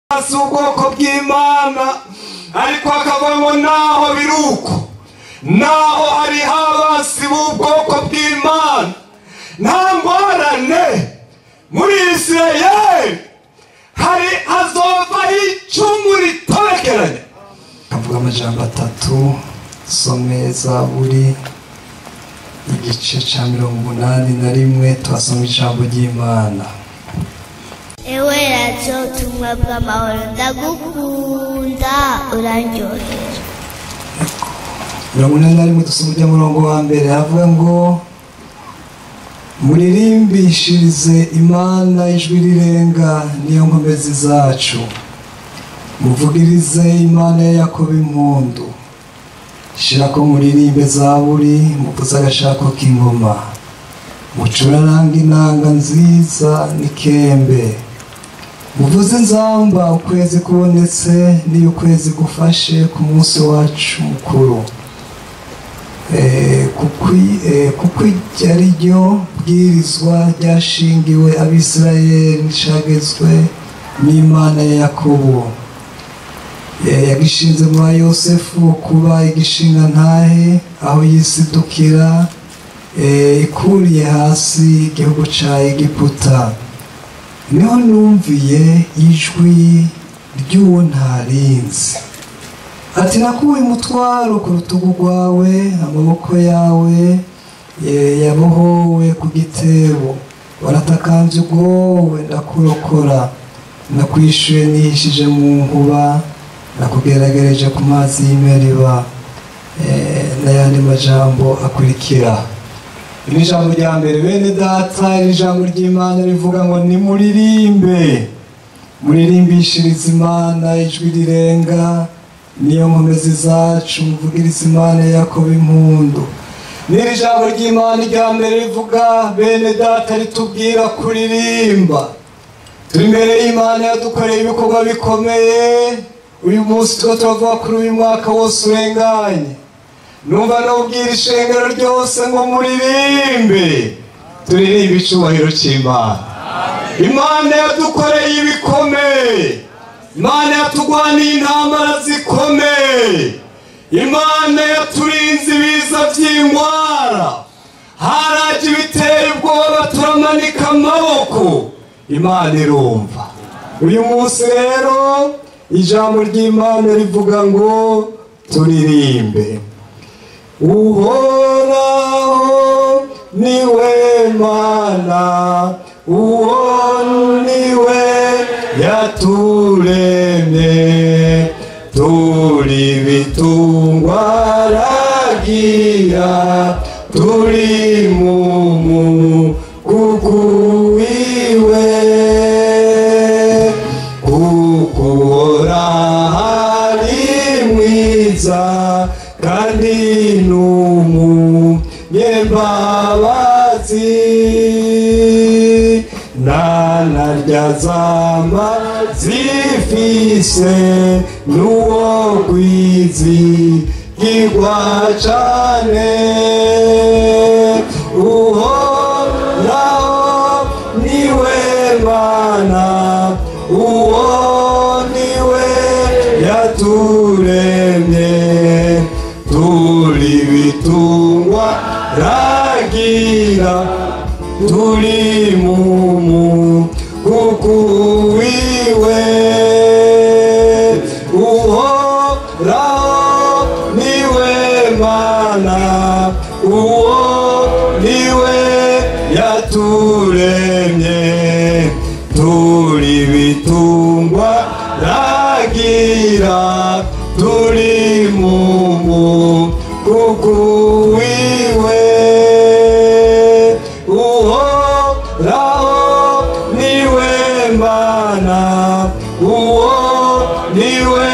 si ubwoko bw'imana ariko akavuga ngo naho biri uko naho hariho abasi b'ubwoko bw'imana nta ngorane muri isirayeli hari hazovaho icumu ritorekeranye kavuga amajambo atatu some zaburi igice cya mirongo umunani na rimwe tuhasoma ijambo ry'imana ewe radiyo ubutumwa bw'amahoro ndagukunda uraryohera mirongo inani na rimwe dusoma ujya murongo wa mbere havuga ngo muririmbishirize imana ijwi rirenga niyo nkomezi zacu muvugirize imana ya yakobo impundu shirako muririmbe zaburi muvuze agashako k'ingoma mucuraranga inanga nziza n'ikembe muvuze inzamba ukwezi kubonetse n'iyo ukwezi gufashe ku munsi wacu mukuru Eh, kukwi- eh, kuko iryo ari ryo bwirizwa ryashingiwe abisirayeli rishagezwe n'imana ya yakobo Eh, yagishinze mu ba yosefu kuba igishinga ntahe aho yisidukira eh, ikuriye hasi igihugu ca egiputa niho numviye ijwi ry'uwo ntarinzi ati nakuye umutwaro ku rutugu rwawe amaboko yawe eh, yabohowe ku gitebo waratakambye ubwowe ndakurokora nakwishuye nihishije mu nkuba nakugeragereje ku mazi y'imeriba eh, n'ayandi majambo akurikira iri jambo rya mbere bene data iri jambo ry'imana rivuga ngo nimuririmbe muririmbishirize imana ijwi rirenga niyo nkomezi zacu muvugirize imana ya yakobo impundu n'iri jambo ry'imana rya mbere rivuga bene data ritubwira kuririmba turi imbere y'imana yadukoreye ibikorwa bikomeye uyu munsi tuba turavuga kuri uyu mwaka wose urenganye numva nubwira ishengero ryose ngo muririmbe turirimbe icyubahiro cy'imana imana yadukoreye ibikomeye imana yatugwaniye intambara zikomeye imana yaturinze ibiza by'indwara haraje ibiteye ubwoba turamanika amaboko imana irumva uyu munsi rero ijambo ry'imana rivuga ngo turirimbe uhoraho niwe mana uwo niwe yaturemye turi bitungwa ragira turi mu mugugu wiwe kukura hari mwiza kandi n'umunyembabazi nanarya zama zifise n'uwo kwizigirwa cane uhoraho niwe mana uwo niwe yaturemye turi bitungwa ragira turi mu mugugu wiwe uhoraho niwe mana uwo niwe yaturemye turi bitungwa ragira turi mu mugugu wiwe uhoraho niwe mana uwo niwe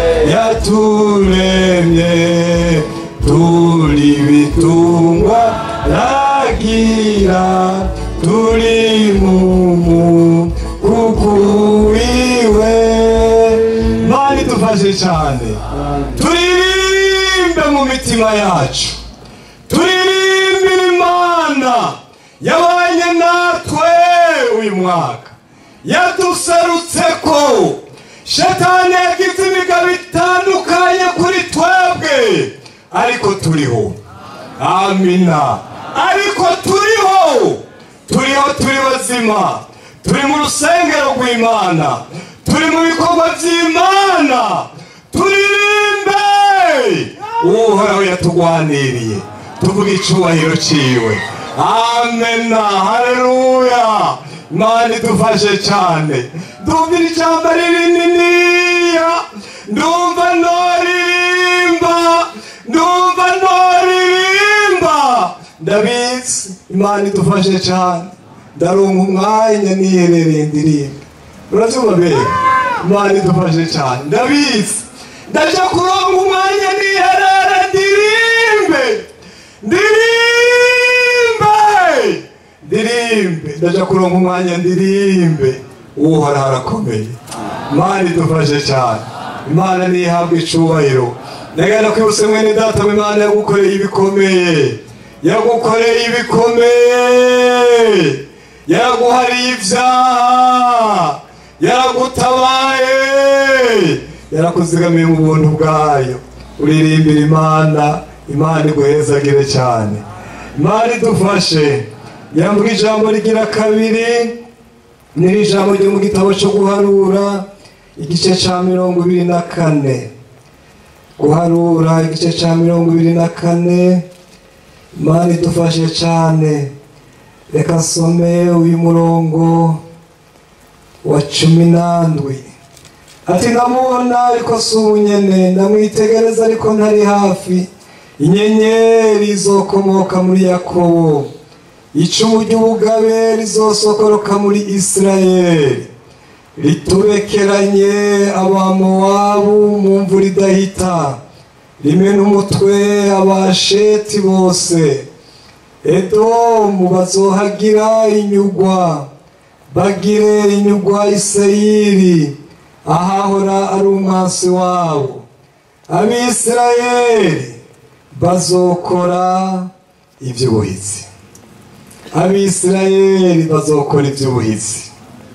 yaturemye turi bitungwa ragira turi mu mugugu wiwe mani dufashe cyane turirimbe mu mitima yacu turirimbire imana yabanye natwe uyu mwaka yaduserutse ko shetani yagize imigabo itandukanye kuri twebwe ariko turiho amina ariko turiho turiho turi bazima turi mu rusengero rw'imana turi mu bikorwa by'imana turirimbe uhoraho yatugwaniriye tuvuga icubahiro ciwe amena haleluya imana idufashe cyane ndumvira ijambo ririniniya ndumva noririmba ndumva noririmba ndabizi imana idufashe cyane ndaronka umwanya niherereye ndirimba urabyumva mbere imana idufashe cyane ndabizi ndaje kuronka umwanya niherere ndirimbe ndirimbe ndirimbe ndaje kuronka umwanya ndirimbe uhoraho arakomeye imana idufashe cyane imana ntihabwe icubahiro ndagenda kwibutse mwene data we imana yagukoreye ibikomeye yagukoreye ibikomeye yaraguhariye ibyaha yaragutabaye yarakuzigamiye mu buntu bwayo uririmbira imana imana iguhezagire cyane imana idufashe yambuga ijambo rigira kabiri ni ijambo ryo mu gitabo cyo guharura igice cya mirongo ibiri na kane guharura igice cya mirongo ibiri na kane imana idufashe cyane reka nsome uyu murongo wa cumi n'andwi ati ndamubona ariko si ubunyene ndamwitegereza ariko ntari hafi inyenyeri izokomoka muri yakobo icumu ry'ubugabe rizosokoroka muri isirayeli ritubekeranye abamowabu mu mvura idahita rimena umutwe abasheti bose edomu bazohagira inyugwa bagire inyugwa iseyiri ahahora ari umwansi wabo abisirayeli bazokora iby'ubuhizi abisirayeli bazokora iby'ubuhizi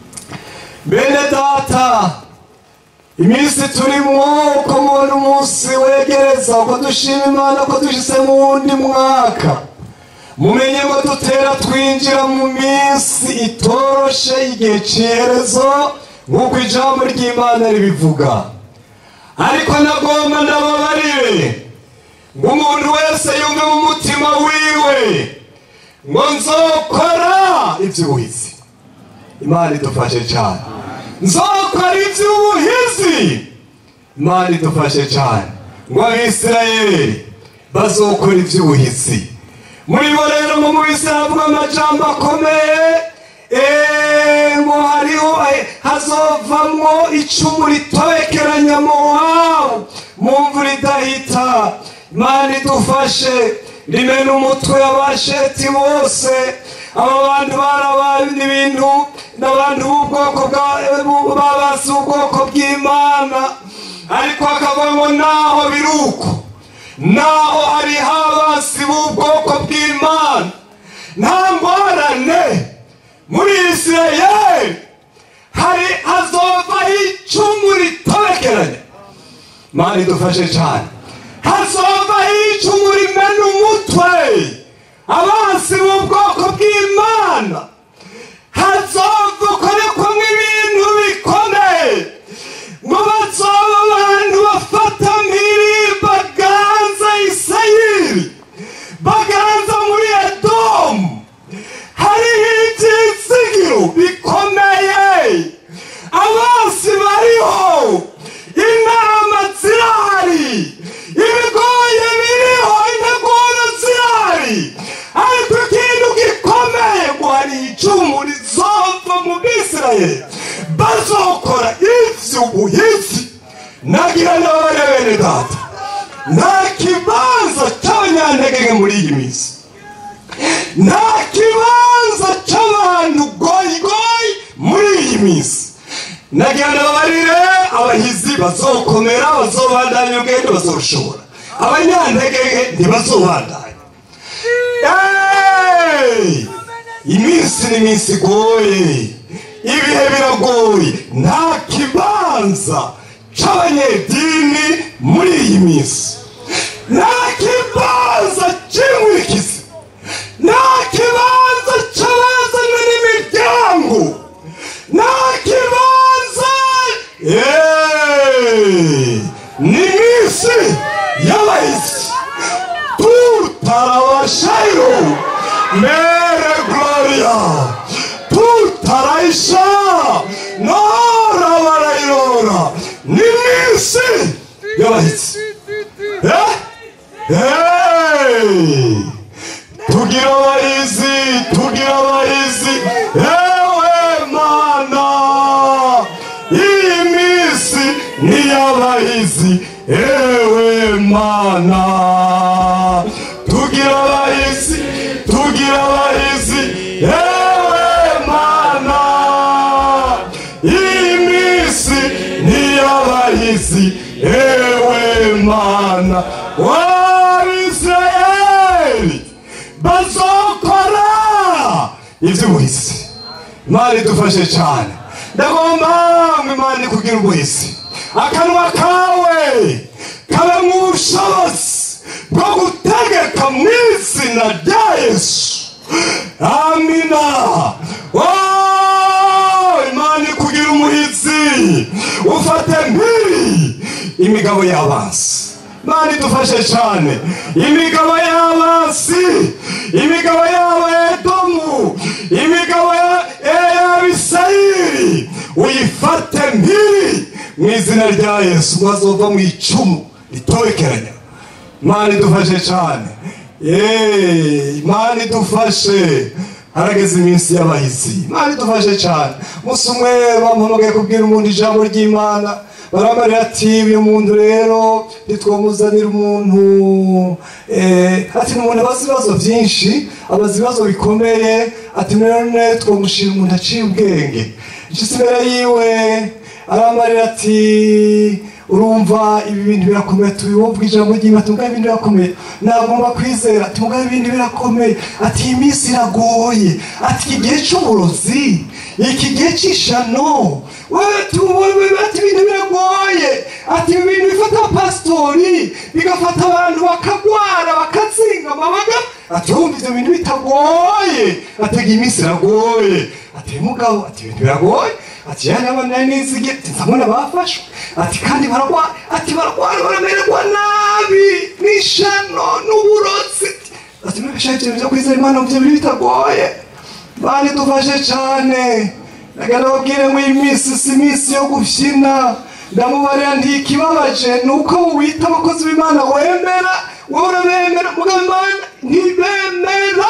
bene data iminsi turimo uko mubona umunsi wegereza uko dushima imana ko dushyize mu wundi mwaka mumenye ngo dutera twinjira mu minsi itoroshe igihe cy'iherezo nk'uko ijambo ry'imana ribivuga ariko nagomba ndababarire ngo umuntu wese yumve mu mutima wiwe ngo nzokora iby'ubuhizi imana idufashe cyane nzokora iby'ubuhizi imana idufashe cyane ngo abisirayeli bazokora iby'ubuhizi muri bo rero ngo mu bisi havuga amajambo akomeye ngo hariho hazovamwo icumu ritobekeranya mowabu mu mvura idahita imana idufashe rimena umutwe abasheti bose aba bantu barabaye ibintu n'abantu b'ubwoko babasi ubwoko bw'imana ariko hakavuga ngo naho biri uko naho hariho abasi b'ubwoko bw'imana nta ngorane muri isirayeli hari hazovaho icumu ritobekeranye mani dufashe cyane hazovaho icumu rimena umutwe abasi b'ubwoko bw'imana hazovukorekwamo ibintu bikomeye ngo bazoba abantu bafata mpiri baganza isayiri baganza muri edomu hariho ibyizigiro bikomeye abasi bariho inama zirahari ibigoye biriho integuro zirahari ariko ikintu gikomeye ngo hari icumu rizova mu bisirayeli bazokora ivy'ubuhizi nagira n'abana bene data nta kibanza cy'abanyantege muri iyi minsi nta kibanza cy'abantu goyigoyi muri iyi minsi nagira n'ababarire abahizi bazokomera bazobandanya ubwenge bazorushobora abanyantege ntibazobandanya Hey! iminsi ni iminsi igoye ibihe biragoye nta kibanza c'abanyedini muri iyi minsi nta kibanza cy'inkurikizi nta kibanza cy'abazanywe n'imiryango nta kibanza Yeee! ni minsi y'abahizi tutarabashayo mere gloria tutaraisha nora barayirora ni minsi y'abahizi Eh? Hey! tugira abahizi tugira abahizi ewe mana iyi minsi ni iy'abahizi ewe mana tugira abahizi tugira abahizi ewe mana iyi minsi ni iy'abahizi ewe mana w'abisirayeli bazokora iby'ubuhizi imana idufashe cyane ndagomba ngo imana ikugira ubuhizi akanwa kawe kabamo ubushobozi bwo gutegeka mu izina rya yesu amina Oh, imana ikugira umuhizi ufate mpiri imigabo y'abansi imana idufashe cyane imigabo y'abansi imigabo y'abedomu imigabo ya- y'abisayiri uyifate mpiri mu izina rya yesu bazova mu icumu ritorekeranya imana idufashe cyane Yeee, imana idufashe harageze iminsi y'abahizi imana idufashe cyane umunsi umwe bampamagaye kubwira umuntu ijambo ry'imana baramarira ati uyu muntu rero ntitwamuzanira umuntu eh, ati ni umuntu abaza ibibazo byinshi abaza ibibazo bikomeye ati none twamushira umuntu aciye ubwenge nshyitsi imbere yiwe aramarira ati urumva ibi bintu birakomeye tubiwumva ijambo ry'imana ati mugabo ibintu birakomeye nagomba kwizera ati mugabo ibintu birakomeye ati iyi minsi iragoye ati iki gihe cy'uburozi iki gihe cy'ishano wewe tuwewe ati ibintu biragoye ati ibi bintu bifata abapasitori bigafata abantu bakagwara bakazingama baga ati wumva ibyo bintu bitagoye ati iyi minsi iragoye ati mugabo ati ibintu biragoye ati yani abana nizige nzabona bafashwe ati kandi bararwara ati bararwara baramererwa nabi n'ishano n'uburozi ati mbega ibyo byo kwizera imana byo biri bitagoye bari dufashe cyane nagana babwire ngo iyi minsi si iminsi yo gufyina ndamubarira ntikibabaje ni uko wita abakozi b'imana wemera wowe urabemera mugabo imana ntibemera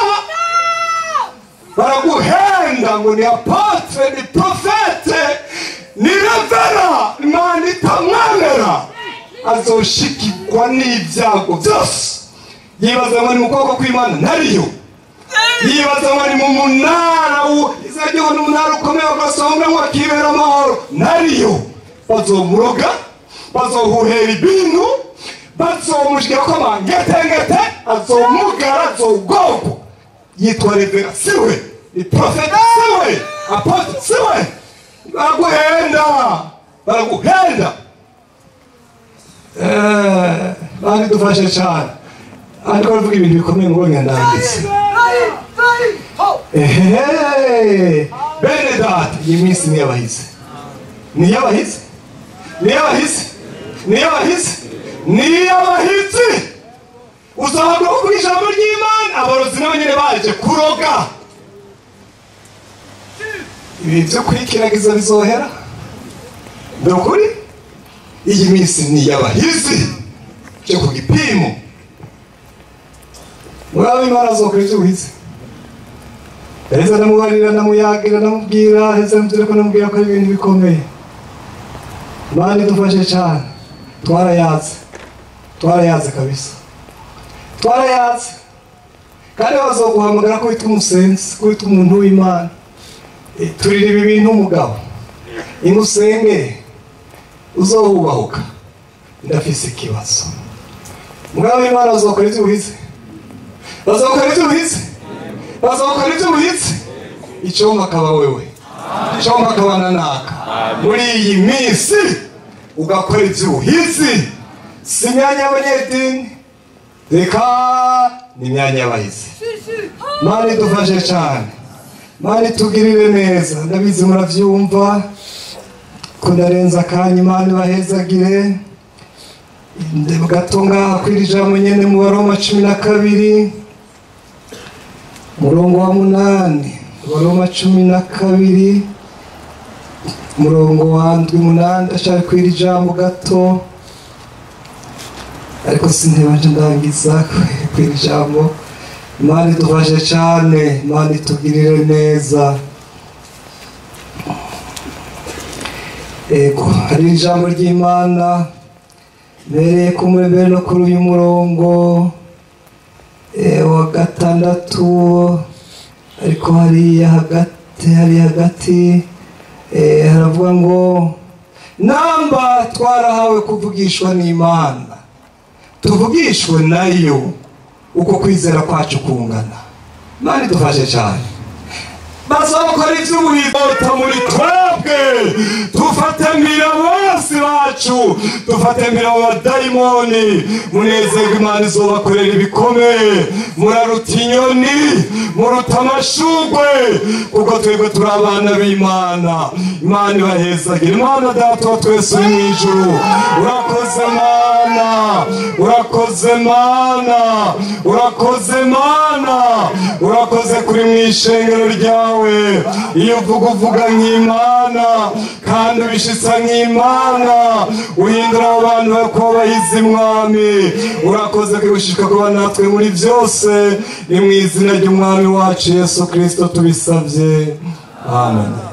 baraguhenda ngo ni apotre ni profete ni revera imana itamwemera azoshikirwa n'ibyago byose yibaza ngo ni mu kuboko kw'imana ntariyo yibaza ngo ni mu munara izajyaho n'umunara ukomeye bagasonga ngo akibera amahoro ntariyo bazomuroga bazohuhera ibintu bazomushyira ko amangetengete azomugara azogogwa yitwa revera siwe ni profeta siwe apotre siwe baraguhenda baraguhenda Eh, bari dufashe cyane ariko baravuga ibintu bikomeye ngo wenda ndangize ehehe bene data iyi minsi ni iy'abahizi ni iy'abahizi ni iy'abahizi ni iy'abahizi ni iy'abahizi uzahabwa kuvuga ijambo ry'imana abarozi nabo nyine baje kuroga ibi byo kwikiragiza bizohera ni ukuri iyi minsi ni iy'abahizi cyo ku gipimo muraba imana zokora ibyo uhize heza ndamubarira ndamuyagira ndamubwira heza ndamubwira ko ndamubwira ko ari ibintu bikomeye imana idufashe cyane twarayatse twarayatse kabisa twarayatse kandi bazoguhamagara ko witwa umusenzi ko witwa umuntu w'imana Eh, turira ibi bintu umugabo ingusenge uzohubahuka ndafise ikibazo mugabo w'imana bazokora ibyo uhize bazokora ibyo uhize bazokora ibyo uhize icyoma akaba wewe cyangwa akabana naka muri iyi minsi ugakora iby'ubuhizi si imyanya y'abanyedini reka ni imyanya y'abahizi mani idufashe cyane mani itugirire neza ndabizi murabyumva ko ndarenza akanya imana ibahezagire ndeba gato ngaha kwiri jambo nyene mu baroma cumi na kabiri murongo wa munani baroma cumi na kabiri murongo wa ndwi munani ndashaka kwiri jambo gato ariko sintebanje ndangiza kwiri jambo imana idufashe cyane imana itugirire neza ego hari ijambo ry'imana mbereye ku mbere no kuri uyu murongo eh, wa gatandatu ariko hariya hagati hari hagati eh, haravuga ngo namba twarahawe kuvugishwa n'imana tuvugishwe nayo uko kwizera kwacu kungana imana idufashe cyane bazokora iby'ubuhigota muri twebwe dufatamira bose bacu dufatamira abadayimoni munezerwa imana izobakorera ibikomeye muraruta inyoni muruta amashugwe kuko twebwe turi abana b'imana imana ibahezagira imana data wa twese uri mu ijuru urakoze mana urakoze mana urakoze mana urakoze kuri mu ishengero ryawe iyo uvuga uvuga nk'imana kandi ubishitsa nk'imana uhindura abo bantu ko bahize mwami urakoze kwigushika kuba natwe muri byose ni mu izina ry'umwami wacu yesu kirisito tubisabye amen